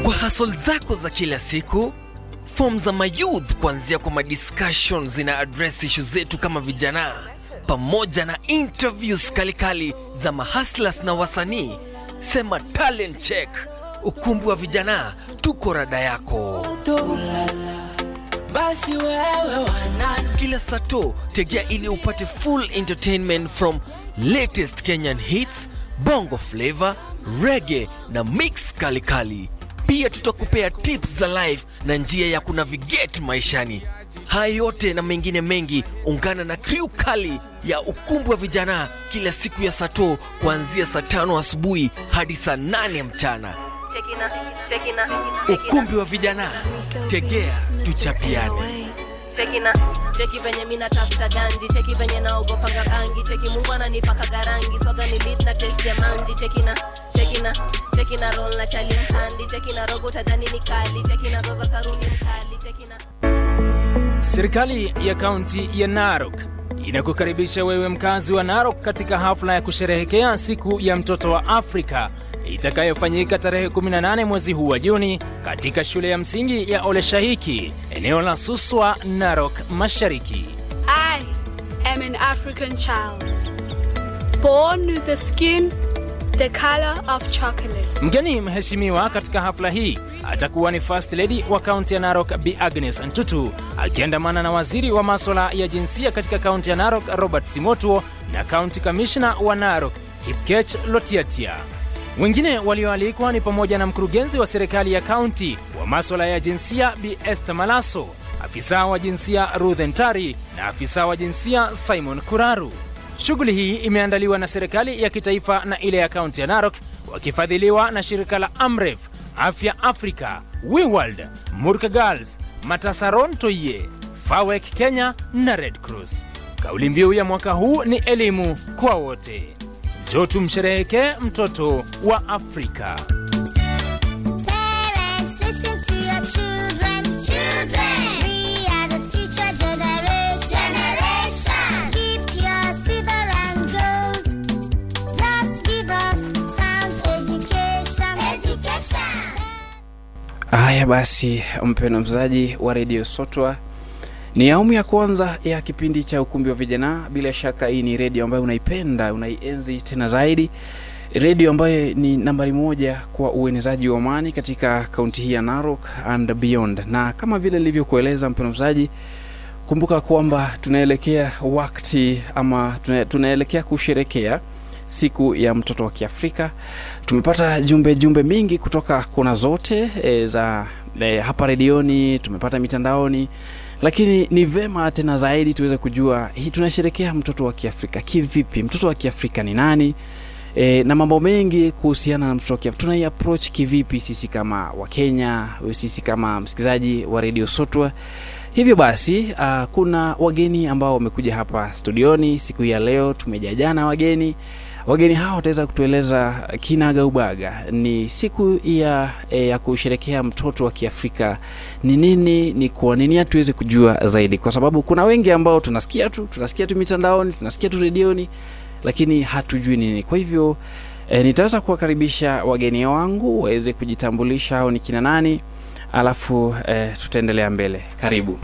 kwa hasol zako za kila siku fom za mayouth kuanzia kwa madiscussion zina address ishu zetu kama vijana pamoja na interviews kalikali za mahaslas na wasanii sema talent check ukumbi wa vijana tuko rada yako basi wewe wanani kila sato tegea ili upate full entertainment from latest kenyan hits bongo flavor reggae na mix kalikali pia tutakupea tips za life na njia ya kunavigate maishani haya yote na mengine mengi ungana na kriu kali ya ukumbi wa vijana kila siku ya sato kuanzia saa tano asubuhi hadi saa nane mchana Chekina, chekina, ukumbi wa vijana tegea tuchapiane chekina, cheki venye mina tafuta ganji, cheki venye naogopanga bangi, cheki Mungu ananipaka garangi, swaga ni lit na test ya manji, chekina, chekina, chekina roll na chali mhandi, chekina rogo tadhani ni kali, chekina roza saruni mkali, chekina Serikali ya kaunti ya Narok inakukaribisha wewe mkazi wa Narok katika hafla ya kusherehekea siku ya mtoto wa Afrika itakayofanyika tarehe 18 mwezi huu wa Juni katika shule ya msingi ya Oleshahiki, eneo la Suswa, Narok Mashariki. I am an African child, born with the skin the color of chocolate. Mgeni mheshimiwa katika hafla hii atakuwa ni First Lady wa kaunti ya Narok Bi Agnes Ntutu akiandamana na waziri wa maswala ya jinsia katika kaunti ya Narok Robert Simotuo na kaunti kamishna wa Narok Kipkech Lotiatia. Wengine walioalikwa ni pamoja na mkurugenzi wa serikali ya kaunti wa maswala ya jinsia Bi Esther Malaso, afisa wa jinsia Ruth Ntari na afisa wa jinsia Simon Kuraru. Shughuli hii imeandaliwa na serikali ya kitaifa na ile ya kaunti ya Narok wakifadhiliwa na shirika la Amref, Afya Africa, WeWorld, Murka Girls, Matasaron Toye, FAWEC Kenya na Red Cross. Kauli mbiu ya mwaka huu ni elimu kwa wote. Njoo tumsherehekee mtoto wa Afrika. Parents, listen to your children. Children, we are the future generation. Generation, keep your silver and gold. Just give us sound education. Education. Haya basi, mpendwa mzaji wa redio Sotwa, ni awamu ya kwanza ya kipindi cha ukumbi wa vijana. Bila shaka hii ni redio ambayo unaipenda, unaienzi tena zaidi, redio ambayo ni nambari moja kwa uenezaji wa amani katika kaunti hii ya Narok and beyond. Na kama vile nilivyokueleza mpendwa mzaji, kumbuka kwamba tunaelekea wakati ama tuna, tunaelekea kusherekea siku ya mtoto wa Kiafrika. Tumepata jumbe jumbe mingi kutoka kona zote e, za e, hapa redioni, tumepata mitandaoni, lakini ni vema tena zaidi tuweze kujua hii tunasherekea mtoto wa Kiafrika kivipi? Mtoto wa Kiafrika ni nani? E, na mambo mengi kuhusiana na mtoto wa Kiafrika tunai approach kivipi sisi kama Wakenya, sisi kama msikilizaji wa redio Sotwa. Hivyo basi uh, kuna wageni ambao wamekuja hapa studioni siku hii ya leo. Tumejajana wageni wageni hao wataweza kutueleza kinaga ubaga ni siku ya, e, ya kusherekea mtoto wa Kiafrika ni nini, ni kwa nini, tuweze kujua zaidi, kwa sababu kuna wengi ambao tunasikia tu tunasikia tu mitandaoni, tunasikia tu redioni, lakini hatujui nini. Kwa hivyo e, nitaweza kuwakaribisha wageni wangu waweze kujitambulisha au ni kina nani, alafu e, tutaendelea mbele. Karibu.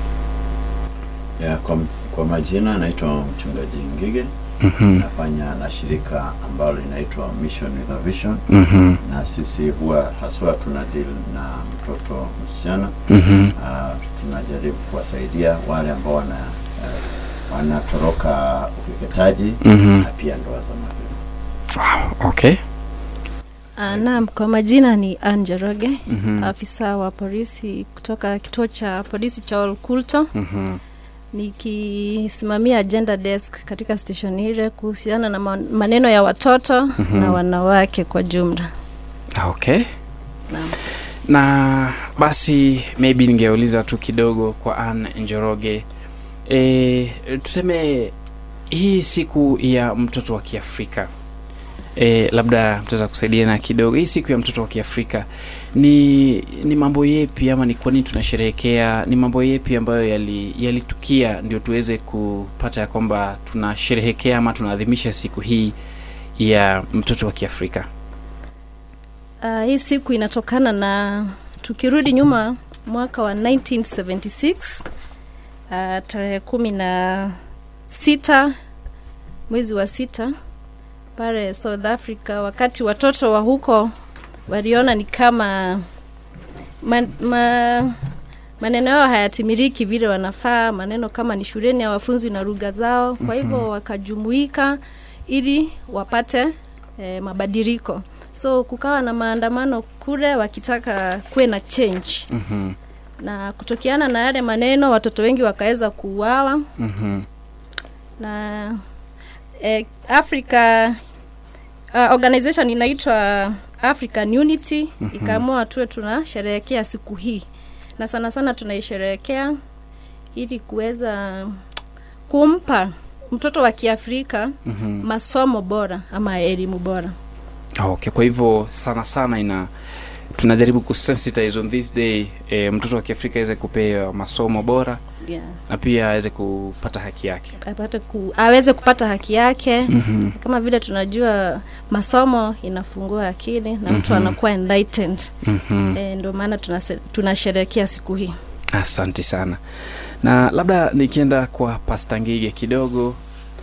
Ya, kwa, kwa majina naitwa mchungaji Ngige Mhm. nafanya na shirika ambalo linaitwa Mission with a Vision Mhm. na sisi huwa haswa tuna deal na mtoto msichana Mhm. uh, tunajaribu kuwasaidia wale ambao wana uh, wanatoroka ukeketaji Mhm. na pia ndoa za mapema. Wow, okay. Uh, naam, kwa majina ni Anje Roge, Mhm. afisa wa polisi kutoka kituo cha polisi cha Olkulto, Mhm. nikisimamia agenda desk katika station ile kuhusiana na man- maneno ya watoto Mhm. na wanawake kwa jumla. Okay. Naam. na basi maybe ningeuliza tu kidogo kwa Ann Njoroge e, tuseme hii siku ya mtoto wa Kiafrika e, labda mtaweza kusaidiana kidogo. Hii siku ya mtoto wa Kiafrika ni ni mambo yepi ama ni kwa nini tunasherehekea? Ni mambo yepi ambayo yali- yalitukia ndio tuweze kupata ya kwamba tunasherehekea ama tunaadhimisha siku hii ya mtoto wa Kiafrika? Uh, hii siku inatokana na tukirudi nyuma mwaka wa 1976 uh, tarehe kumi na sita mwezi wa sita pale South Africa, wakati watoto wa huko waliona ni kama man, ma, maneno yao hayatimiriki vile wanafaa, maneno kama ni shuleni hawafunzwi na lugha zao, kwa hivyo wakajumuika ili wapate eh, mabadiliko. So kukawa na maandamano kule wakitaka kuwe na change Mhm. na kutokiana na yale maneno watoto wengi wakaweza kuuawa Mhm. na eh, Africa uh, organization inaitwa African Unity Mhm. ikaamua tuwe tunasherehekea siku hii, na sana sana tunaisherehekea ili kuweza kumpa mtoto wa Kiafrika Mhm. masomo bora ama elimu bora. Okay, kwa hivyo sana sana ina tunajaribu kusensitize on this day e, mtoto wa Kiafrika aweze kupewa masomo bora Yeah. na pia aweze kupata haki yake. apate ku, aweze kupata haki yake Mhm. kama vile tunajua masomo inafungua akili na mtu Mhm. anakuwa enlightened Mhm. e, ndio maana tunase- tunasherehekea siku hii Asante sana. Na labda nikienda kwa Pasta Ngige kidogo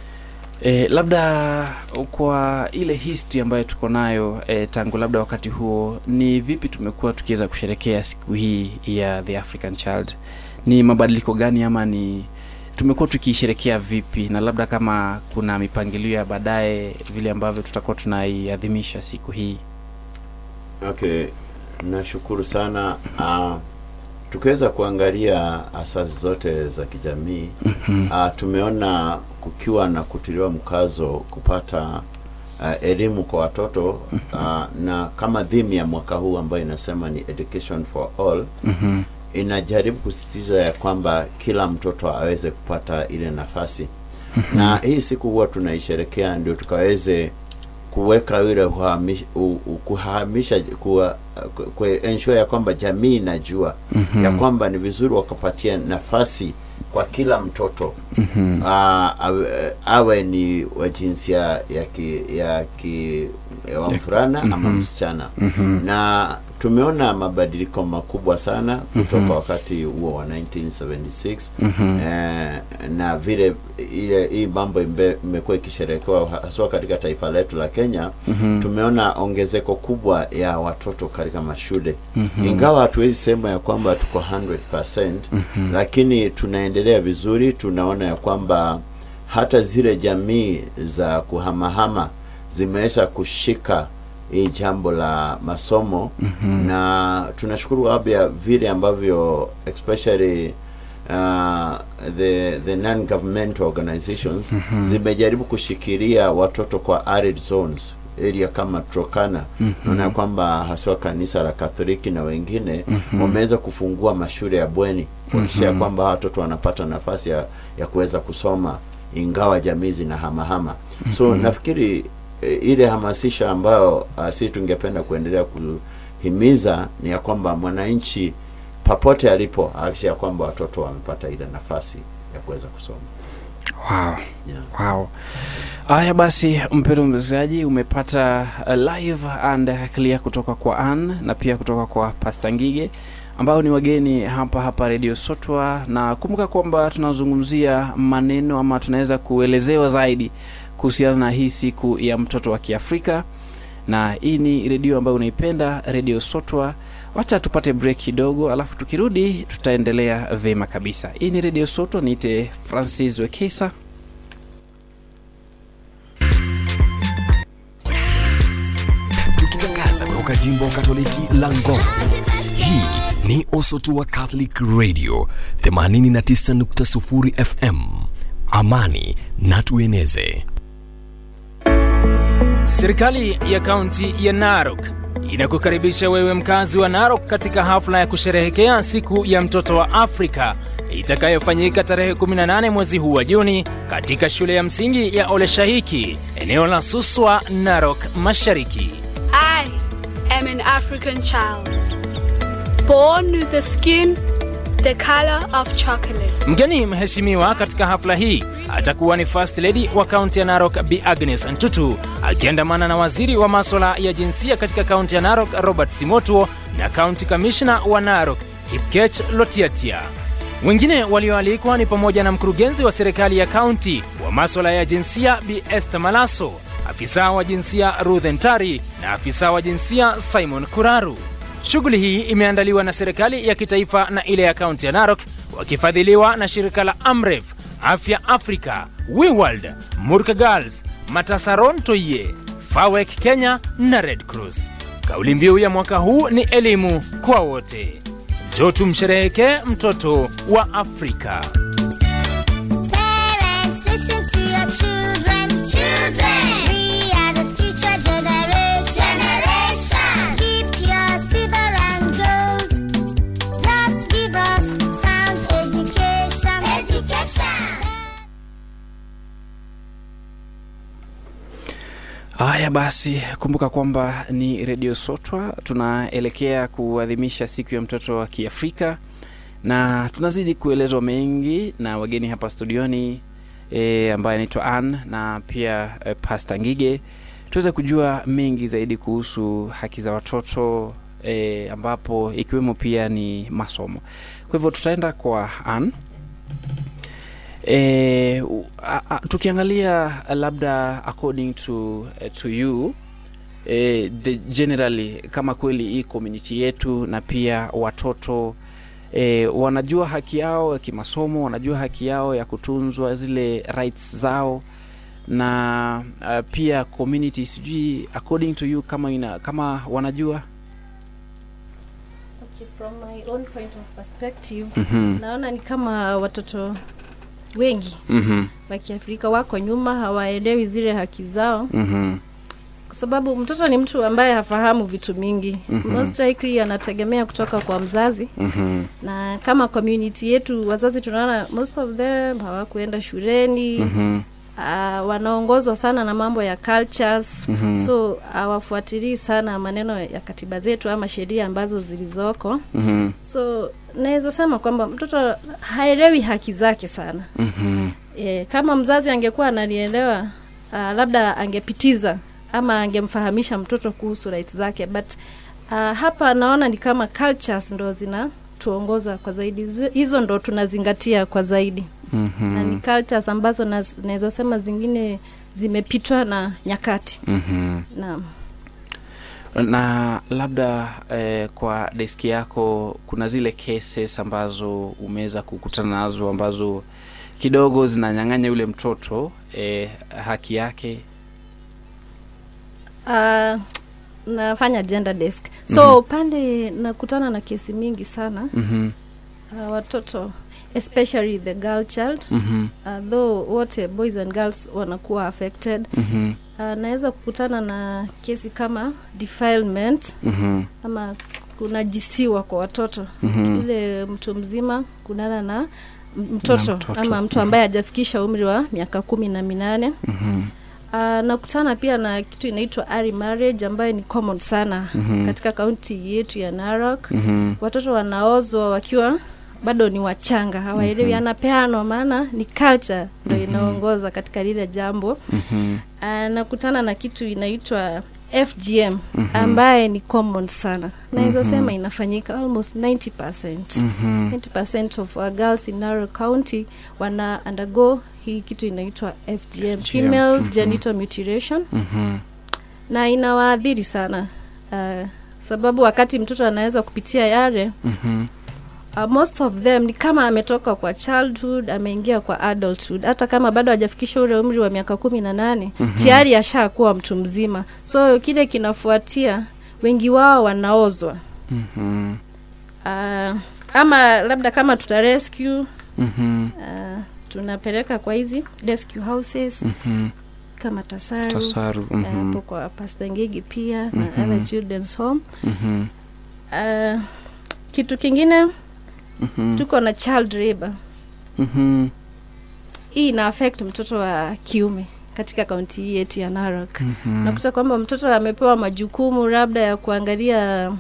e, labda kwa ile history ambayo tuko nayo e, tangu labda wakati huo, ni vipi tumekuwa tukiweza kusherekea siku hii ya the African Child? Ni mabadiliko gani ama ni tumekuwa tukiisherekea vipi, na labda kama kuna mipangilio ya baadaye vile ambavyo tutakuwa tunaiadhimisha siku hii? Okay, nashukuru sana. Uh, tukiweza kuangalia asasi zote za kijamii Mhm. uh, tumeona kukiwa na kutiliwa mkazo kupata uh, elimu kwa watoto uh, na kama dhimu ya mwaka huu ambayo inasema ni education for all Mhm. inajaribu kusisitiza ya kwamba kila mtoto aweze kupata ile nafasi na hii siku huwa tunaisherekea ndio tukaweze kuweka ile uhamish- u- u- kuhamisha kuwa ku- ku- ensure ya kwamba jamii inajua Mhm. ya kwamba ni vizuri wakapatia nafasi kwa kila mtoto Mhm. Ah, awe, awe ni wa jinsia ya ki, ya ki ya wa mvulana ama Mhm. msichana Mhm. na tumeona mabadiliko makubwa sana kutoka Mhm. wakati huo wa 1976 Mhm. eh, na vile ile hii mambo imbe- imekuwa ikisherekewa haswa katika taifa letu la Kenya Mhm. tumeona ongezeko kubwa ya watoto katika mashule Mhm. ingawa hatuwezi sema ya kwamba tuko 100% Mhm. lakini tunaendelea vizuri tunaona ya kwamba hata zile jamii za kuhamahama zimeweza kushika hii jambo la masomo Mhm. na tunashukuru labda vile ambavyo especially uh, the the non governmental organizations Mhm. zimejaribu kushikilia watoto kwa arid zones area kama Turkana Mhm. naona kwamba haswa kanisa la Katoliki na wengine Mhm. wameweza kufungua mashule ya bweni kuhakikisha Mhm. kwamba watoto wanapata nafasi ya, ya kuweza kusoma ingawa jamii zinahamahama so Mhm. nafikiri e, ile hamasisha ambayo uh, si tungependa kuendelea kuhimiza ni ya kwamba mwananchi popote alipo ahakikisha ya kwamba watoto wamepata ile nafasi ya kuweza kusoma Wow. yeah. Wow. Haya basi, mpendwa msikilizaji, umepata uh, live and clear kutoka kwa Ann na pia kutoka kwa Pastor Ngige ambao ni wageni hapa hapa Radio Sotwa, na kumbuka kwamba tunazungumzia maneno ama tunaweza kuelezewa zaidi kuhusiana na hii siku ya mtoto wa Kiafrika, na hii ni redio ambayo unaipenda, Radio Sotwa. Wacha tupate break kidogo, alafu tukirudi tutaendelea vema kabisa. Hii ni Radio Sotwa, niite Francis Wekesa. tukitangaza kutoka jimbo katoliki la Ngong. Hii ni Osotua Catholic Radio 89.0 FM. Amani na tueneze. Serikali ya kaunti ya Narok inakukaribisha wewe mkazi wa Narok katika hafla ya kusherehekea siku ya mtoto wa Afrika itakayofanyika tarehe 18 mwezi huu wa Juni katika shule ya msingi ya Oleshahiki, eneo la Suswa, Narok Mashariki. I am an African child, born with the skin the color of chocolate. Mgeni mheshimiwa katika hafla hii atakuwa ni First Lady wa kaunti ya Narok Bi Agnes Ntutu akiandamana na waziri wa maswala ya jinsia katika kaunti ya Narok Robert Simotuo na kaunti kamishna wa Narok Kipkech Lotiatia. Wengine walioalikwa ni pamoja na mkurugenzi wa serikali ya kaunti wa maswala ya jinsia Bi Esther Malaso, afisa wa jinsia Ruth Ntari na afisa wa jinsia Simon Kuraru. Shughuli hii imeandaliwa na serikali ya kitaifa na ile ya kaunti ya Narok wakifadhiliwa na shirika la Amref, Afya Africa, WeWorld, Murka Girls, Matasaron Toye, FAWEC Kenya na Red Cross. Kauli mbiu ya mwaka huu ni elimu kwa wote. Njoo tumsherehekee mtoto wa Afrika. Parents, listen to your children. Children, we are the future generation. Generation, keep your silver and gold. Just give us sound education. Education. Haya basi, kumbuka kwamba ni redio Sotwa, tunaelekea kuadhimisha siku ya mtoto wa Kiafrika na tunazidi kuelezwa mengi na wageni hapa studioni e, ambaye anaitwa Ann na pia e, Pasta Ngige, tuweze kujua mengi zaidi kuhusu haki za watoto e, ambapo ikiwemo pia ni masomo. Kwa hivyo tutaenda kwa Ann. E, u- a, a, tukiangalia labda according to, eh, to you eh, the generally kama kweli hii community yetu na pia watoto eh, wanajua haki yao ya kimasomo wanajua haki yao ya kutunzwa zile rights zao na uh, pia community sijui according to you kama ina, kama wanajua Okay, from my own point of perspective Mhm. naona ni kama watoto wengi Mhm. wa Kiafrika wako nyuma, hawaelewi zile haki zao, Mhm. kwa sababu mtoto ni mtu ambaye hafahamu vitu mingi. Mhm. Most likely anategemea kutoka kwa mzazi, Mhm. na kama community yetu wazazi tunaona most of them hawakuenda shuleni Mhm. uh, wanaongozwa sana na mambo ya cultures Mhm. so hawafuatilii sana maneno ya katiba zetu ama sheria ambazo zilizoko Mhm. so naweza sema kwamba mtoto haelewi haki zake sana Mhm. e, kama mzazi angekuwa analielewa uh, labda angepitiza ama angemfahamisha mtoto kuhusu rights zake but uh, hapa naona ni kama cultures ndo zinatuongoza kwa zaidi Zi- hizo ndo tunazingatia kwa zaidi Mhm. na ni cultures ambazo naz- naweza sema zingine zimepitwa na nyakati Mhm. naam na labda eh, kwa deski yako kuna zile cases ambazo umeweza kukutana nazo ambazo kidogo zinanyang'anya yule mtoto eh, haki yake uh, nafanya gender desk so Mhm. pande nakutana na kesi mingi sana Mhm. uh, watoto especially the girl child Mhm. uh, though wote boys and girls wanakuwa affected Mhm. uh, naweza kukutana na kesi kama defilement Mhm. ama kunajisiwa kwa watoto Mhm. ile mtu mzima kunana na m- mtoto, Na mtoto. ama mtu ambaye hajafikisha umri wa miaka kumi na minane Mhm. Uh, nakutana pia na kitu inaitwa early marriage ambayo ni common sana Mhm. katika kaunti yetu ya Narok. Mhm. Watoto wanaozwa wakiwa bado ni wachanga, hawaelewi Mhm. anapeanwa, maana ni culture ndio Mhm. inaongoza katika lile jambo. Mhm. Uh, nakutana na kitu inaitwa FGM Mhm. ambaye ni common sana, naweza Mhm. sema inafanyika almost 90%. Mhm. 90% of our girls in Narok County wana undergo hii kitu inaitwa FGM, female Mhm. genital mutilation Mhm. na inawaadhiri sana uh, sababu wakati mtoto anaweza kupitia yale Mhm. uh, most of them ni kama ametoka kwa childhood ameingia kwa adulthood hata kama bado hajafikisha ule umri wa miaka kumi na nane Mhm. tayari ashakuwa mtu mzima so kile kinafuatia wengi wao wanaozwa Mhm. uh, ama labda kama tuta rescue Mhm. uh, tunapeleka kwa hizi rescue houses Mhm. kama tasaru Tasaru, eh, mhm. hapo kwa Pastor Ngigi pia na Mhm. other children's home Mhm. uh, kitu kingine Mhm. tuko na child labor Mhm. hii ina affect mtoto wa kiume katika kaunti hii yetu ya Narok Mhm. nakuta kwamba mtoto amepewa majukumu labda ya kuangalia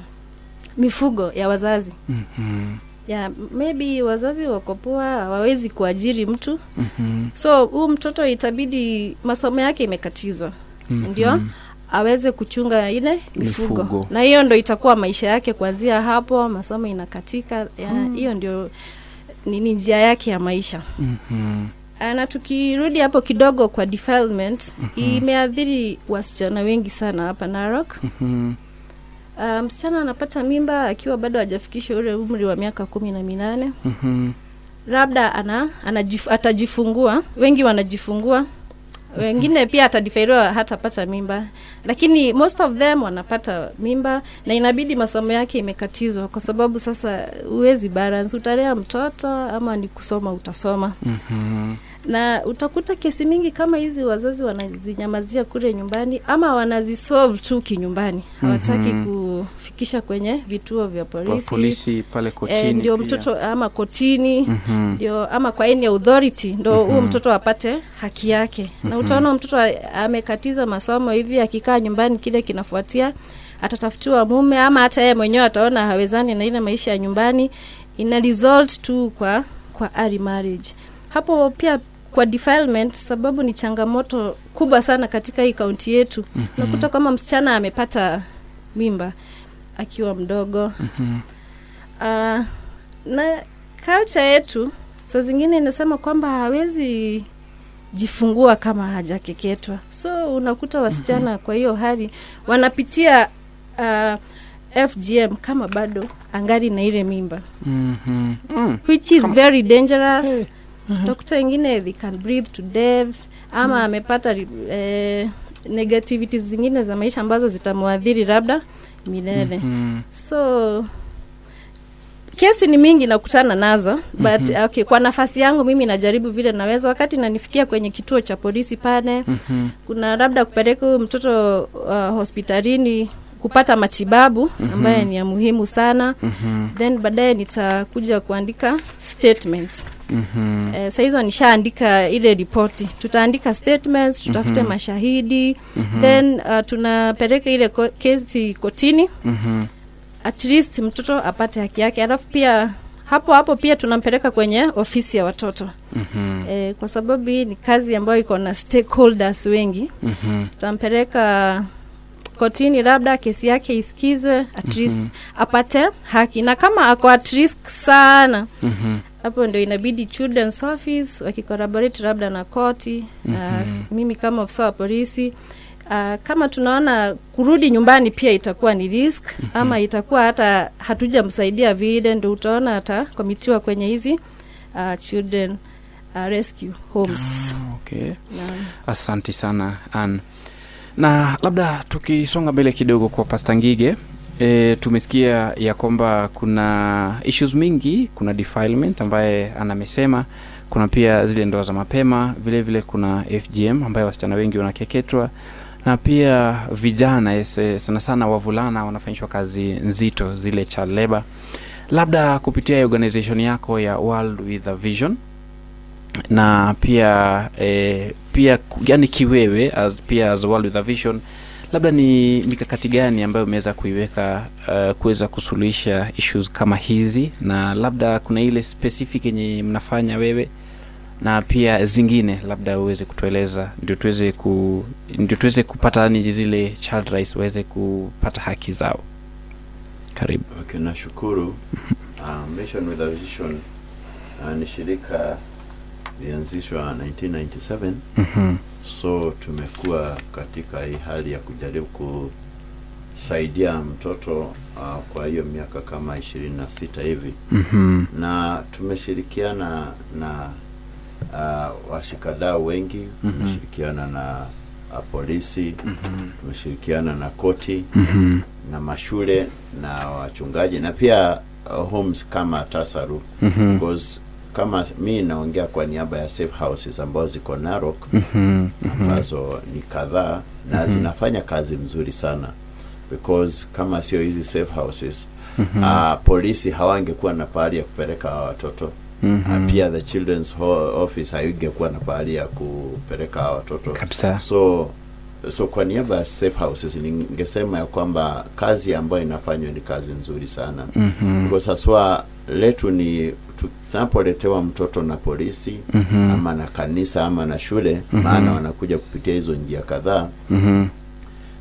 mifugo ya wazazi Mhm. ya maybe wazazi wako poa hawawezi kuajiri mtu Mhm. so huu mtoto itabidi masomo yake imekatizwa Mhm. ndio aweze kuchunga ile mifugo, Mifugo. na hiyo ndo itakuwa maisha yake kuanzia hapo masomo inakatika ya- hiyo ndio nini njia yake ya maisha Mhm. Ah, na tukirudi hapo kidogo kwa defilement imeathiri wasichana wengi sana hapa Narok. Mhm. Uh, msichana anapata mimba akiwa bado hajafikisha ule umri wa miaka kumi na minane Mhm. labda ana, anajif, atajifungua wengi wanajifungua wengine pia atadifairiwa hatapata mimba lakini most of them wanapata mimba na inabidi masomo yake imekatizwa kwa sababu sasa huwezi balance utalea mtoto ama ni kusoma utasoma Mhm. na utakuta kesi mingi kama hizi wazazi wanazinyamazia kule nyumbani ama wanazisolve tu kinyumbani hawataki kufikisha kwenye vituo vya Kwa polisi, polisi pale kotini Eh, ndio pia. mtoto ama kotini Mhm. ndio ama kwa any authority ndo huo mtoto apate haki yake na utaona mtoto a- amekatiza masomo hivi akikaa nyumbani kile kinafuatia atatafutiwa mume ama hata yeye mwenyewe ataona hawezani na ile maisha ya nyumbani ina result tu kwa kwa early marriage hapo pia kwa defilement sababu ni changamoto kubwa sana katika hii kaunti yetu unakuta kama msichana amepata mimba akiwa mdogo Ah, na culture yetu saa zingine inasema kwamba hawezi jifungua kama hajakeketwa so unakuta wasichana kwa hiyo hali wanapitia uh, fgm kama bado angari na ile mimba Mhm. Mm. which is very dangerous utakuta wengine they can breathe to death ama amepata eh, negativities zingine za maisha ambazo zitamwadhiri labda milele Mhm. so kesi ni mingi nakutana nazo but okay, kwa nafasi yangu mimi najaribu vile naweza wakati nanifikia kwenye kituo cha polisi pale Mhm. kuna labda kupeleka huyu mtoto uh, hospitalini kupata matibabu ambaye ni ya muhimu sana Mhm. then baadaye nitakuja kuandika statements Mhm. eh, saa hizo nishaandika ile ripoti tutaandika statements tutafute mashahidi then uh, tunapeleka ile ko- kesi kotini Mhm. at least mtoto apate haki yake alafu pia hapo hapo pia tunampeleka kwenye ofisi ya watoto Mhm. e, kwa sababu hii ni kazi ambayo iko na stakeholders wengi Mhm. tutampeleka kotini labda kesi yake isikizwe at least apate haki na kama ako at risk sana Mhm. hapo ndio inabidi children's office wakikoraborate labda na koti mm-hmm. uh, mimi kama ofisa wa polisi uh, kama tunaona kurudi nyumbani pia itakuwa ni risk mm-hmm. ama itakuwa hata hatujamsaidia vile ndo utaona atakomitiwa kwenye hizi uh, children uh, rescue homes Okay. Naam. Asanti sana Ann. Na labda tukisonga mbele kidogo kwa Pasta Ngige, e, tumesikia ya kwamba kuna issues mingi, kuna defilement ambaye anamesema, kuna pia zile ndoa za mapema, vile vile kuna FGM ambayo wasichana wengi wanakeketwa na pia vijana ese, sana sana wavulana wanafanyishwa kazi nzito zile child labor. Labda kupitia organization yako ya World with a Vision na pia eh, pia ku- yani kiwewe as, pia as World with a Vision, labda ni mikakati gani ambayo umeweza kuiweka uh, kuweza kusuluhisha issues kama hizi, na labda kuna ile specific yenye mnafanya wewe na pia zingine labda uweze kutueleza ndio tuweze ku ndio tuweze kupata yani zile child rights waweze kupata haki zao. Karibu. Okay, nashukuru. Uh, Mission with a Vision uh, ni shirika lianzishwa 1997 Mhm. so tumekuwa katika hii hali ya kujaribu kusaidia mtoto uh, kwa hiyo miaka kama ishirini na sita hivi Mhm. na tumeshirikiana na uh, washikadau wengi Mhm. tumeshirikiana na uh, polisi tumeshirikiana na koti Mhm. na mashule na wachungaji na pia uh, homes kama Tasaru Mhm. because kama mi naongea kwa niaba ya safe houses ambazo ziko Narok Mhm. Mhm. ambazo ni kadhaa na zinafanya kazi mzuri sana because kama sio hizi safe houses Mhm. uh, polisi hawangekuwa na pahali ya kupeleka hawa watoto Mhm. uh, pia the children's ho- office haingekuwa na pahali ya kupeleka hawa watoto Kabisa. so so kwa niaba ya safe houses ningesema ya kwamba kazi ambayo inafanywa ni kazi nzuri sana Mhm. kwa sasa letu ni tu- tunapoletewa mtoto na polisi Mhm. ama na kanisa ama na shule Mhm. maana wanakuja kupitia hizo njia kadhaa Mhm.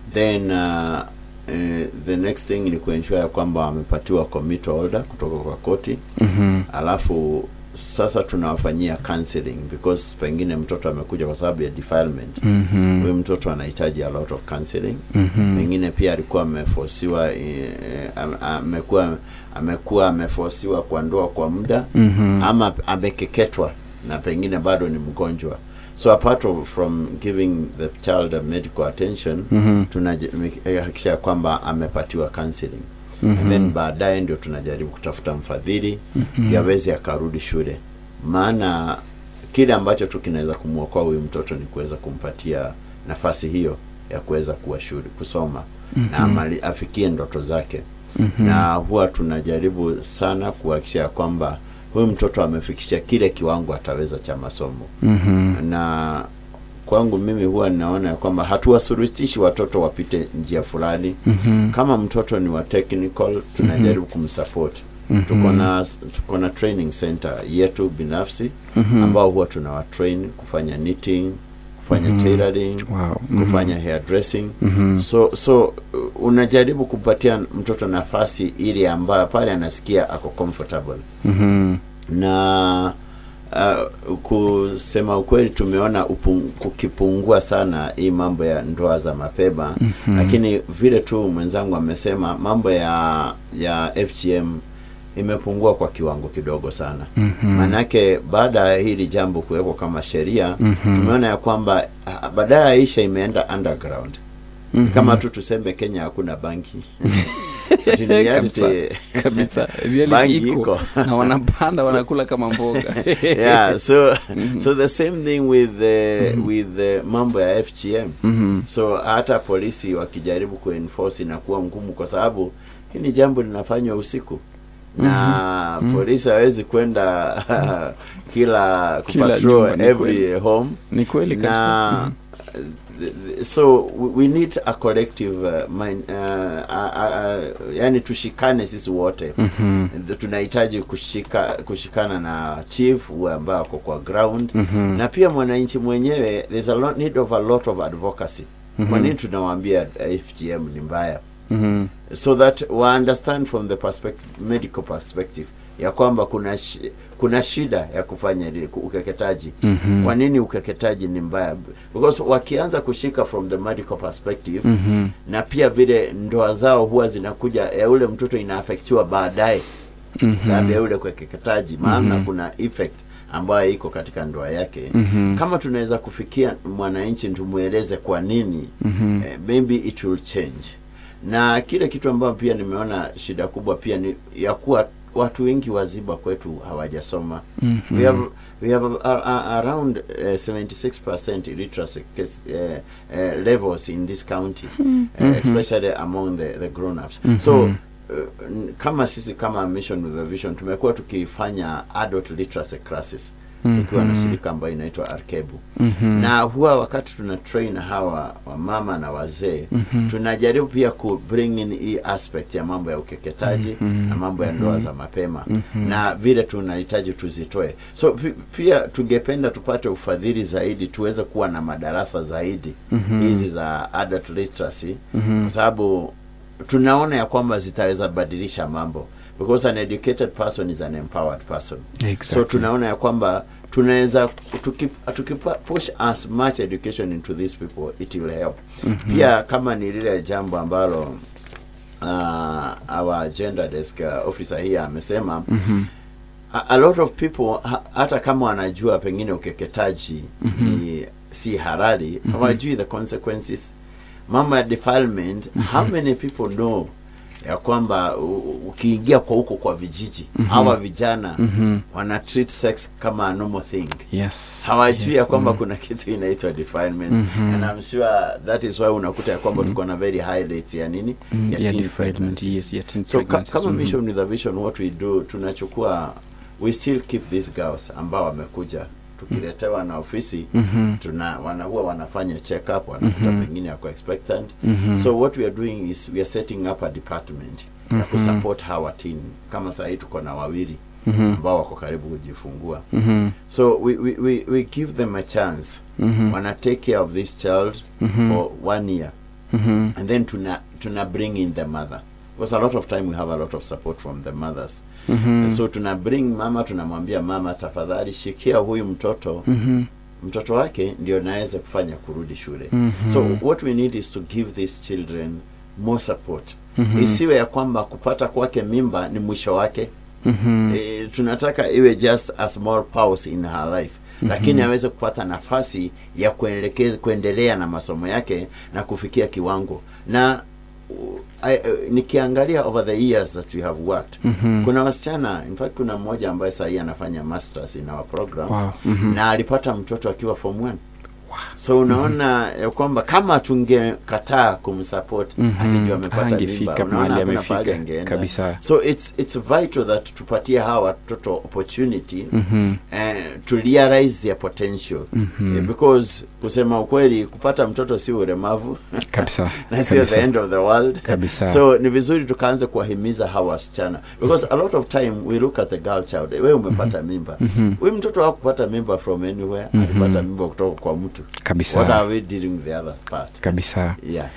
then uh, eh, the next thing ni kuensure ya kwamba wamepatiwa committal order kutoka kwa koti Mhm. alafu sasa tunawafanyia counseling because pengine mtoto amekuja kwa sababu ya defilement Mhm. huyu mtoto anahitaji a lot of counseling Mhm. pengine pia alikuwa amefosiwa eh, am- amekuwa amekuwa amefosiwa kwa ndoa kwa muda Mhm. ama amekeketwa na pengine bado ni mgonjwa so apart of, from giving the child a medical attention Mhm. tunahakikisha kwamba amepatiwa counseling Mhm. and then baadaye ndio tunajaribu kutafuta mfadhili Mhm. yaweze akarudi shule maana kile ambacho tu kinaweza kumwokoa huyu mtoto ni kuweza kumpatia nafasi hiyo ya kuweza kuwa shule kusoma na Mhm. amali, afikie ndoto zake Mhm. na huwa tunajaribu sana kuhakikisha ya kwamba huyu mtoto amefikisha kile kiwango ataweza cha masomo Mhm. na kwangu mimi huwa ninaona ya kwamba hatuwasurutishi watoto wapite njia fulani Mhm. kama mtoto ni wa technical tunajaribu kumsupport Mhm. tuko na tuko na training center yetu binafsi Mhm. ambao huwa tunawatrain kufanya knitting kufanya Mhm. tailoring Wow. Mhm. kufanya hairdressing Mhm. so so uh, unajaribu kupatia mtoto nafasi ili ambayo pale anasikia ako comfortable Mhm. na uh, kusema ukweli tumeona upung, kukipungua sana hii mambo ya ndoa za mapema Mhm. lakini vile tu mwenzangu amesema mambo ya ya FGM imepungua kwa kiwango kidogo sana Mhm. maanake baada ya hili jambo kuwekwa kama sheria Mhm. tumeona ya kwamba ah, badala ya isha imeenda underground Ni Mhm. kama tu tuseme kenya hakuna banki But in reality, Kabisa, kabisa. Reality banki iko. iko. na wanapanda So- wanakula kama mboga yeah so so the same thing with the with the mambo ya FGM Mhm. so hata polisi wakijaribu kuenforce inakuwa ngumu kwa sababu hii ni jambo linafanywa usiku na Mhm. polisi hawezi kwenda kila Kila kupatrol nyumba, ni every kweli. home Ni kweli kabisa. na th- th- so we- we need a collective uh, mind, uh, uh, uh, yani tushikane sisi wote Mhm. Th- tunahitaji kushika kushikana na chief huyu ambaye ako kwa ground Mhm. na pia mwananchi mwenyewe there's a lot, need of a lot of advocacy kwa Mhm. nini tunawaambia uh, FGM ni mbaya Mhm. so that wa understand from the perspective, medical perspective ya kwamba kuna shi, kuna shida ya kufanya ile ku- ukeketaji Mhm. kwa nini ukeketaji ni mbaya because wakianza kushika from the medical perspective Mhm. na pia vile ndoa zao huwa zinakuja ya ule mtoto inaafektiwa baadaye Mhm. sababu ya ule ukeketaji maana Mhm. kuna effect ambayo iko katika ndoa yake Mhm. kama tunaweza kufikia mwananchi tumweleze kwa nini Mhm. eh, maybe it will change na kile kitu ambayo pia nimeona shida kubwa pia ni ya kuwa watu wengi waziba kwetu hawajasoma Mhm. we have we have a, a, a, around uh, 76% illiteracy case, uh, uh, levels in this county uh, especially among the, the grown ups so uh, n- kama sisi kama mission with a vision tumekuwa tukifanya adult literacy classes tukiwa na shirika ambayo inaitwa arkebu Mhm. na huwa wakati tuna train hawa wamama na wazee Mhm. tunajaribu pia ku bring in hii aspect ya mambo ya ukeketaji Mhm. na mambo ya ndoa za mapema Mhm. na vile tunahitaji tuzitoe so pi- pia tungependa tupate ufadhili zaidi tuweze kuwa na madarasa zaidi Mhm. hizi za adult literacy Mhm. kwa sababu tunaona ya kwamba zitaweza badilisha mambo because an educated person is an empowered person Exactly. so tunaona ya kwamba tunaweza tuki- tukipa push as much education into these people it will help Mhm. pia kama ni lile jambo ambalo uh, our gender desk uh, officer here amesema Mhm. a, a lot of people ha, hata kama wanajua pengine ukeketaji ni si halali hawajui the consequences mambo ya defilement how many people know ya kwamba u- u- ukiingia kwa huko kwa vijiji hawa vijana Mhm. wana treat sex kama a normal thing Yes. hawajui ya Yes. kwamba Mm. kuna kitu inaitwa defilement Mhm. and I'm sure that is why unakuta ya kwamba tuko na very high rates ya nini Mm, ya yeah, teen defilement, pregnancies. yes, yeah, teen so ka, pregnancies, kama mhm. mission with a vision what we do tunachukua we still keep these girls ambao wamekuja tukiletewa na ofisi Mhm. tuna wana, huwa wanafanya check up wanakuta Mhm. pengine yako expectant Mhm. so what we are doing is we are setting up a department ya Mhm. kusupport hawa teen kama saa hii tuko na wawili Mhm. ambao wako karibu kujifungua Mhm. so we, we, we, we give them a chance Mhm. wana take care of this child Mhm. for one year Mhm. and then tuna tuna bring in the mother because a lot of time we have a lot of support from the mothers Mhm. so tuna bring mama tunamwambia mama tafadhali shikia huyu mtoto Mhm. mtoto wake ndio naweza kufanya kurudi shule Mhm. so what we need is to give these children more support Mhm. isiwe ya kwamba kupata kwake mimba ni mwisho wake Mhm. e, tunataka iwe just a small pause in her life Mhm. lakini aweze kupata nafasi ya kuelekeza kuendelea na masomo yake na kufikia kiwango na uh, I, uh, nikiangalia over the years that we have worked Mhm. kuna wasichana in fact kuna mmoja ambaye sahii anafanya masters in our program Wow. Mhm. na alipata mtoto akiwa form 1 so unaona ya kwamba kama tungekataa kumsupport Mhm. akijua amepata mimba Hangefika unaona mahali hakuna amefika. pahali angeenda Kabisa. so it's it's vital that tupatie hawa watoto opportunity Mhm. eh, to realize their potential Mhm. Eh, because kusema ukweli kupata mtoto si ulemavu Kabisa. na sio Kabisa. the end of the world Kabisa. so ni vizuri tukaanza kuwahimiza hawa wasichana because a lot of time we look at the girl child wewe umepata mimba Mhm. huyu mtoto hakupata mimba from anywhere Mhm. alipata mimba kutoka kwa mtu Kabisa. what are we dealing with the other part kabisa yeah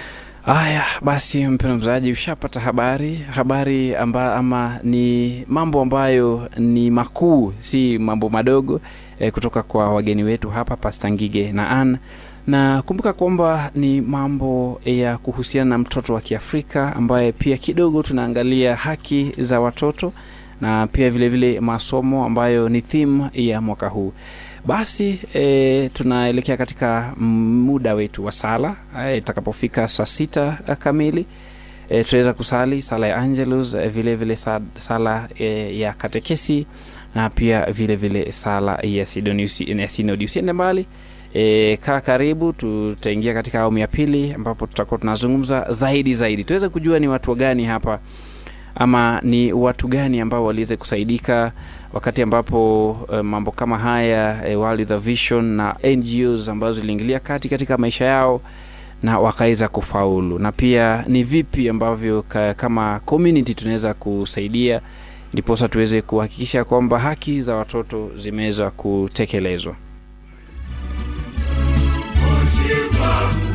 haya basi mpendwa mzaji ushapata habari habari amba, ama ni mambo ambayo ni makuu si mambo madogo eh, kutoka kwa wageni wetu hapa pasta ngige na an na kumbuka kwamba ni mambo ya kuhusiana na mtoto wa kiafrika ambaye pia kidogo tunaangalia haki za watoto na pia vile vile masomo ambayo ni theme ya mwaka huu basi e, tunaelekea katika muda wetu wa sala e, itakapofika saa sita eh, kamili e, tutaweza kusali sala ya angelus e, vile vile sa, sala e, ya katekesi na pia vile vile sala ya Sidoniusi- ya sinodi usiende mbali E, kaa karibu tutaingia katika awamu ya pili ambapo tutakuwa tunazungumza zaidi zaidi tuweze kujua ni watu gani hapa ama ni watu gani ambao waliweza kusaidika wakati ambapo uh, mambo kama haya uh, World the Vision na NGOs ambazo ziliingilia kati katika maisha yao na wakaweza kufaulu, na pia ni vipi ambavyo ka, kama community tunaweza kusaidia ndiposa tuweze kuhakikisha kwamba haki za watoto zimeweza kutekelezwa. Shiva,